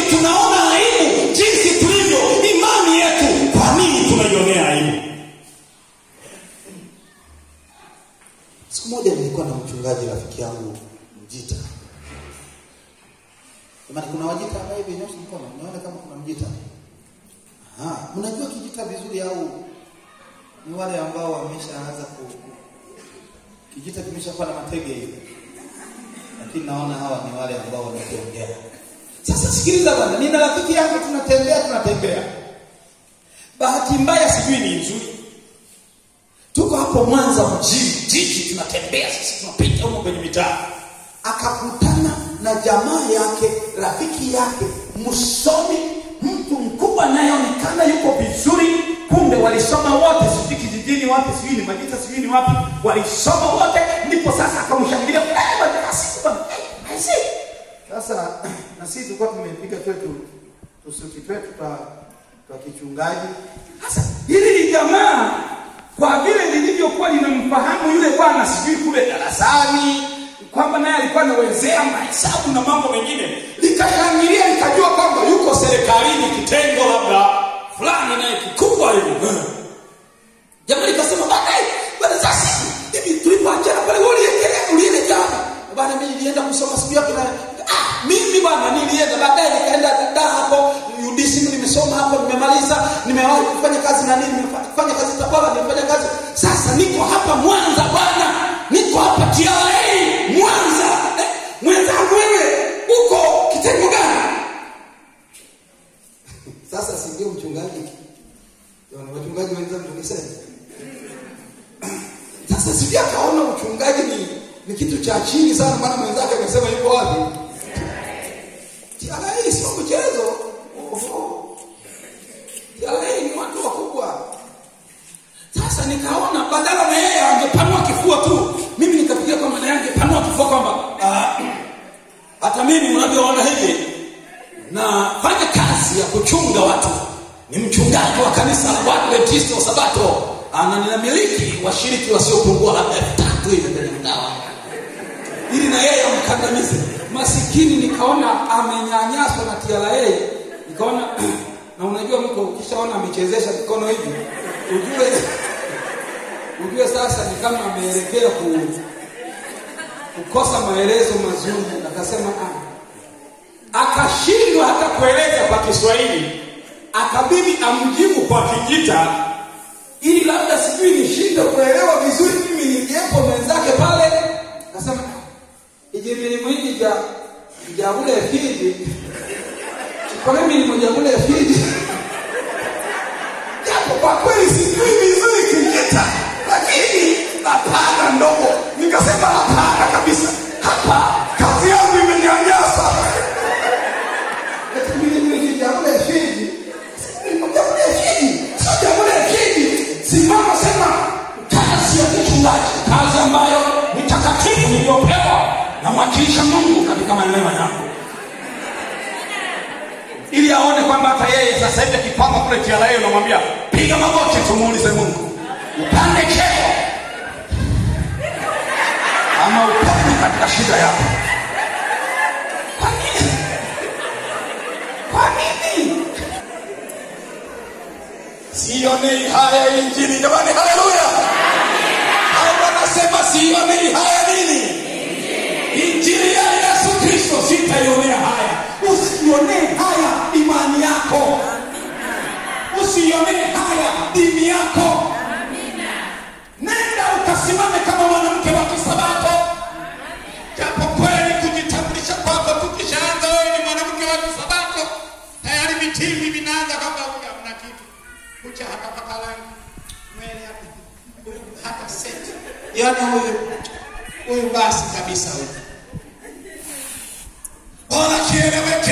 tunaona aibu jinsi tulivyo imani yetu kwa nini tunaionea aibu siku moja nilikuwa na mchungaji rafiki yangu mjita jamani kuna wajita ambaye hivi nyosha mkono nione kama kuna mjita Aha, mnajua kijita vizuri au ni wale ambao wameshaanza ku ku- kijita kimeshakuwa na matege hivi lakini naona hawa ni wale ambao wanatembea sasa sikiliza bwana nina rafiki yangu tunatembea tunatembea bahati mbaya sijui ni nzuri tuko hapo mwanza mjini jiji tunatembea sisi tunapita huko kwenye mitaa akakutana na jamaa yake rafiki yake msomi mtu mkubwa anayeonekana yuko vizuri kumbe walisoma wote sijui kijijini wapi sijui ni majita sijui ni wapi walisoma wote ndipo sasa akamshangilia "Eh, bwana, asifu bwana, eh, asifu." sasa na sisi tulikuwa tumepiga twetu tusuti twetu twa twa kichungaji sasa hili ni jamaa kwa vile lilivyokuwa linamfahamu yule bwana sijui kule darasani kwamba naye alikuwa anawezea mahesabu na mambo mengine likashangilia likajua kwamba yuko serikalini kitengo labda fulani naye kikubwa hivi Eh. jamaa likasema baadaye bwana sasa hivi tulipoachana pale wewe uliendelea uliende jana bwana mimi nilienda kusoma siku yapi na ah mimi bwana nilienda baadaye nikaenda da hapo UDSM nimesoma hapo nimemaliza nimewahi kufanya kazi na nini nimefanya kazi Tabora nimefanya kazi sasa niko hapa Mwanza bwana niko hapa TRA Mwanza eh, mwenzangu wewe uko kitengo gani sasa si ndio mchungaji Jamani, wachungaji wenzangu tukisema sasa sijui akaona uchungaji ni ni kitu cha chini sana maana mwenzake amesema yuko wapi TRA sio mchezo TRA ni watu wakubwa Sasa nikaona badala na yeye angepanua kifua tu, mimi nikapiga kwamba naye angepanua kifua kwamba ah, hata mimi mnavyoona hivi nafanya kazi ya kuchunga watu, ni mchungaji wa kanisa la Waadventista wa Sabato, ana ninamiliki washiriki wasiopungua labda elfu tatu hivi kwenye mtaa wangu ili na yeye amkandamize masikini. Nikaona amenyanyaswa na TRA, nikaona na unajua mtu ukishaona amechezesha mikono hivi ujue ujue sasa ni kama ameelekea ku, kukosa maelezo mazuri. Akasema ah, akashindwa hata kueleza kwa Kiswahili, akabidi amjibu kwa Kijita ili labda sijui nishinde kuelewa vizuri mimi niliyepo mwenzake pale. Akasema ije milimu hiji ja ja ule fiji chikole milimu ja ule fiji japo kwa kweli sijui vizuri Kijita, lakini hapana ndogo. Nikasema hapana kabisa, hapa kazi yangu imenyanyasa. eti mimi mimi jambo ya fiji Jamhuri ya Fiji, sio Jamhuri ya Fiji. Simama sema kazi ya kichungaji, kazi ambayo ni takatifu niliyopewa na mwakilisha Mungu katika maeneo yangu, ili aone kwamba hata yeye sasa hivi akipanga kule TRA unamwambia piga magoti, tumuulize Mungu upande cheo ama upande katika shida yako. Kwa nini? Kwa nini? Sionei haya injili jamani, haleluya! Au wanasema sionei haya nini? Injili ya Yesu Kristo sitaionea haya. Usionee haya imani yako, usionee haya dini yako. Nenda ukasimame kama mwanamke wa Kisabato, japo kweli kujitambulisha kwako tukishaanza wewe ni mwanamke wa Kisabato, tayari vitimbi vinaanza kwamba huyu hamna kitu, kucha hakapaka rangi, nywele hapa, huyu hata seti, yaani huyu huyu basi kabisa huyu, bora kieleweke